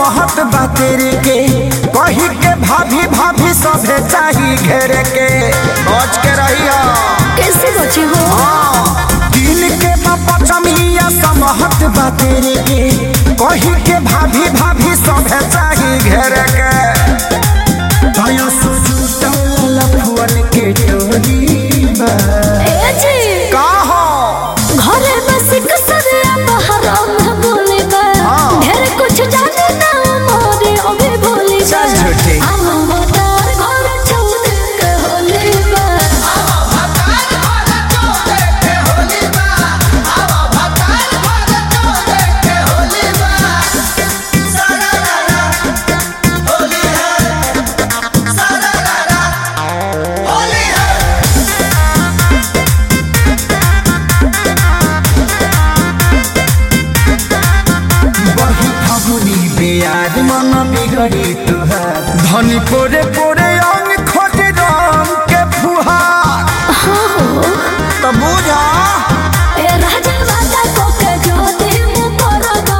समहत बा तेरे के कही के भाभी भाभी सभे चाही घेरे के बच के रहिया कैसे बचे हो दिन के पचमिया समहत बा तेरे के कही के भाभी भाभी सभे चाही घेरे के दया सुजुटल फुअन के टोरी बा ए जी का हो घरे बस कसरिया बहरा में बोले बा हाँ। ढेर कुछ जाने ना मोरे अबे बोले बा चल झूठी। हम बतार घर छोड़ के होले बा बही फगुनी बेयार मन बिगड़ी तुहार धनी पोरे पोरे अंग खोज रंग के फुहार तो बुझा ए राजा राजा को के जो दे मु परगा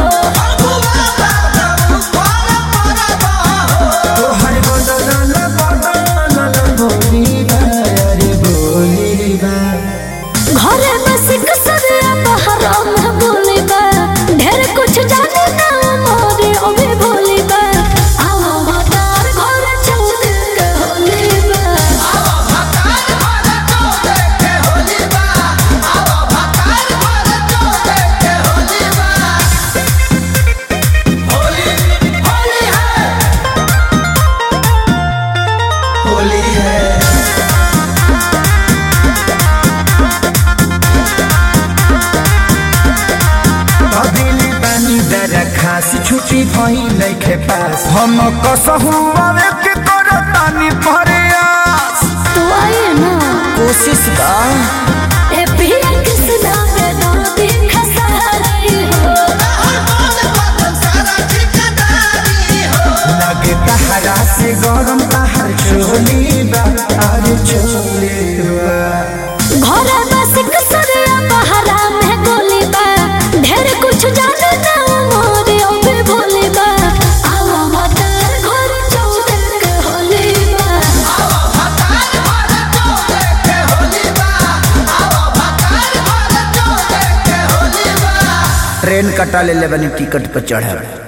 तोहर बदल बदल बोली बा अरे बोली बा घरे बस कसरिया बहरा में बोले बा ढेर कुछ जाने ना मोरे अबे बोले बा हम बतार घर छोड़ के होले बा होली है अदिली पानी दर खास छुट्टी भई नइखे पास हम कसहु आवे के करतानी प्रयास तू आए ना कोशिश का ए पिया किसना में दर्द खसारी हो लगे तहरा से गरम तहर चोली बा अरे चोली बा घरे बस कसरिया बहरा में गोली बा ढेर कुछ जाने ना मोरे अबे भोले बा आवा बतार घर छोड़ के होले बा ट्रेन कटा ले ले बनी टिकट पर चढ़े